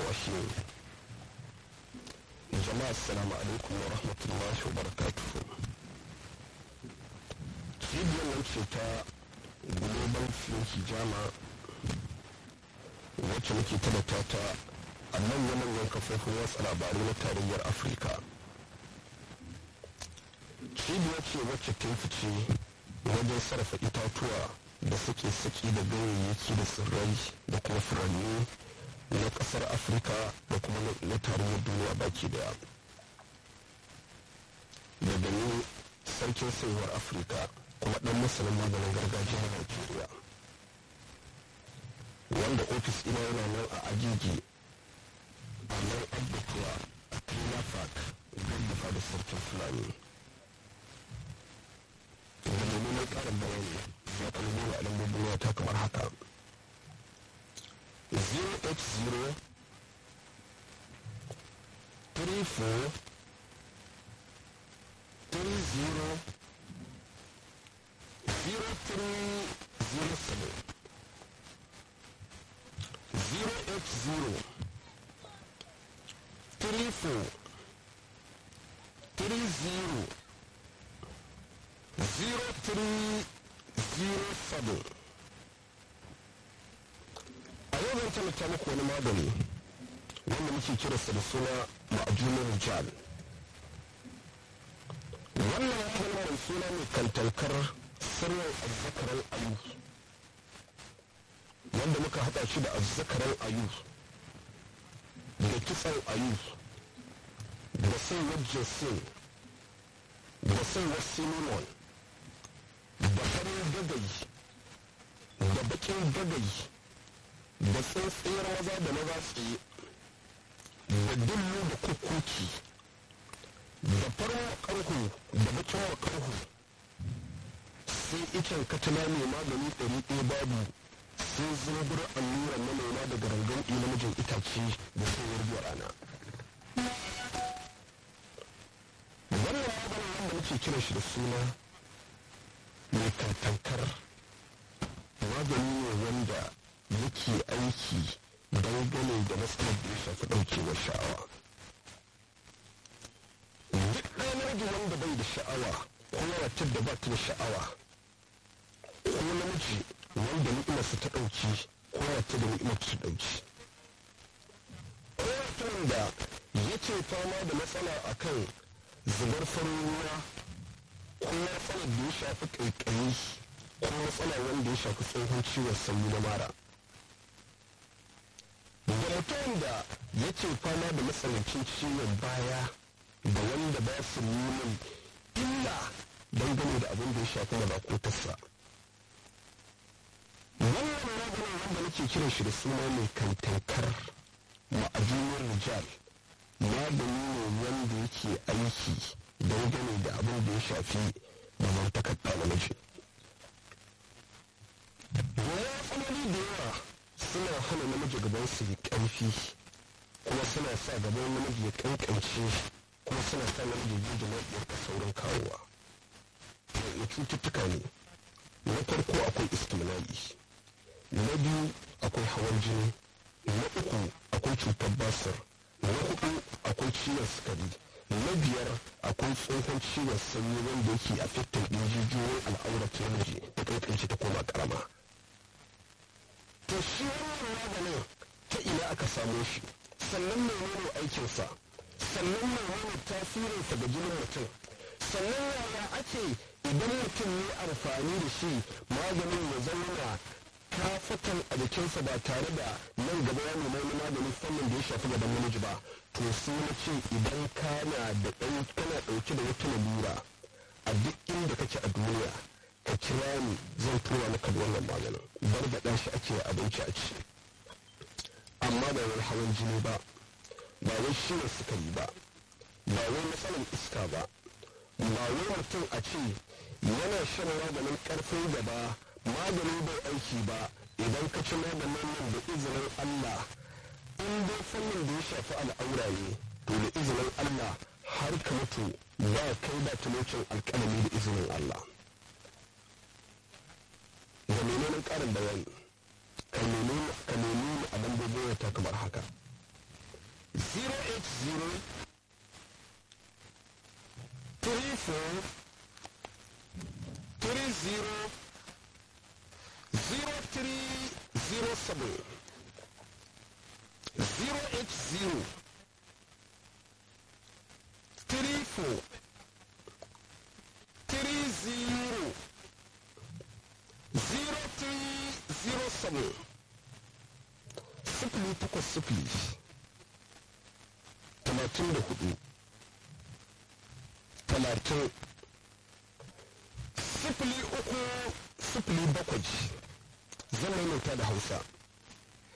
tunawa shi ne jama'a assalamu alaikum wa rahmatullahi wa barakatuhu cibiyar nan ce ta global flinky jama wacce muke talata ta a manya-manyan kafofin watsa labarai na tarayyar afirka cibiyar ce wacce ta fice wajen sarrafa itatuwa da suke saki da ganyayyaki da tsirrai da kuma furanni na kasar afirka da kuma na tarayyar duniya baki daya daga ni sarkin saiwar afirka kuma dan masanin maganin gargajiya na nigeria wanda ofis ina yana nan a agigi a nan abbatuwa a trinafak gaggafa da sarkin fulani da neman karin bayani ya kan nuna a lambobin wata kamar haka 080 34 30 0307 080 34 30 0307 a yau zan tallata muku wani magani wanda muke kiransa da suna ma'ajunin rijal wannan maganin mai suna mai kantankar sirrin azzakaran ayu wanda muka haɗa shi da azzakaran ayu da kitsan ayu da saiwar jinsin da saiwar cinnamon da farin gagayi da bakin gagayi da tsintsiyar maza da maza tsaye da dillu da kukuki da farin makarhu da bakin makarhu sai icen katana mai magani ɗari ɗaya babu sai zumbur alluran manoma daga rangan namijin itace da sayar biya rana wannan maganin wanda muke kiran shi da suna mai kantankar magani ne wanda yake aiki dangane da matsalar da ya shafi ɗaukewar sha'awa duk ɗanar da wanda bai da sha'awa ko matar da ba ta da sha'awa ko namiji wanda ni'imarsa ta ɗauki ko wata da ni'imar ta ɗauki ko mutumin da yake fama da matsala akan zubar farin ruwa ko matsalar da ya shafi ƙaiƙayi ko matsala wanda ya shafi tsohon ciwon sanyi na mara da mutum da yake fama da matsanancin ciwon baya da wanda ba su neman illa dangane da abin da ya shafi mazakotarsa wannan maganin wanda nake kiran shi da suna mai kantankar ma'ajiyar rijal magani ne wanda yake aiki dangane da abin da ya shafi mamantakar ɗa namiji matsaloli da yawa suna hana namiji gaban su yi ƙarfi kuma suna sa gaban namiji ya kankance kuma suna sa namiji ya ji da saurin kawowa ya cututtuka ne na farko akwai istimna'i na biyu akwai hawan jini na uku akwai cutar basir na hudu akwai ciwon sukari na biyar akwai tsohon ciwon sanyi wanda yake a fitin ɗin jijiyoyin al'aurar namiji da kankance ta koma karama to shi wannan maganin ta ina aka samo shi sannan menene aikinsa sannan menene tasirinsa ga jinin mutum sannan yaya ake idan mutum ne amfani da shi maganin ya zauna kafatan a jikinsa ba tare da nan gaba ya nemi wani maganin fannin da ya shafi gaban namiji ba to sai na ce idan kana da ɗan kana ɗauke da wata lalura a duk inda kake a duniya ka kira ni zan tura maka da wannan maganin barbaɗa shi ake abinci a ci amma ba wani hawan jini ba ba wai ciwon sukari ba ba wai matsalar iska ba ba wai mutum a ce yana shan maganin ƙarfin gaba maganin bai aiki ba idan ka ci maganin nan da izinin Allah in dai fannin da ya shafi al'aura ne to da izinin Allah har ka mutu ba kai ba talocin alƙalami da izinin Allah ga menene ƙarin bayani ka nemi a lambobin ta kamar haka 080 34 30 0307 080 34 30 0307 sifili takwas sifili talatin da hudu talatin sifili uku sifili bakwai zan maimaita da hausa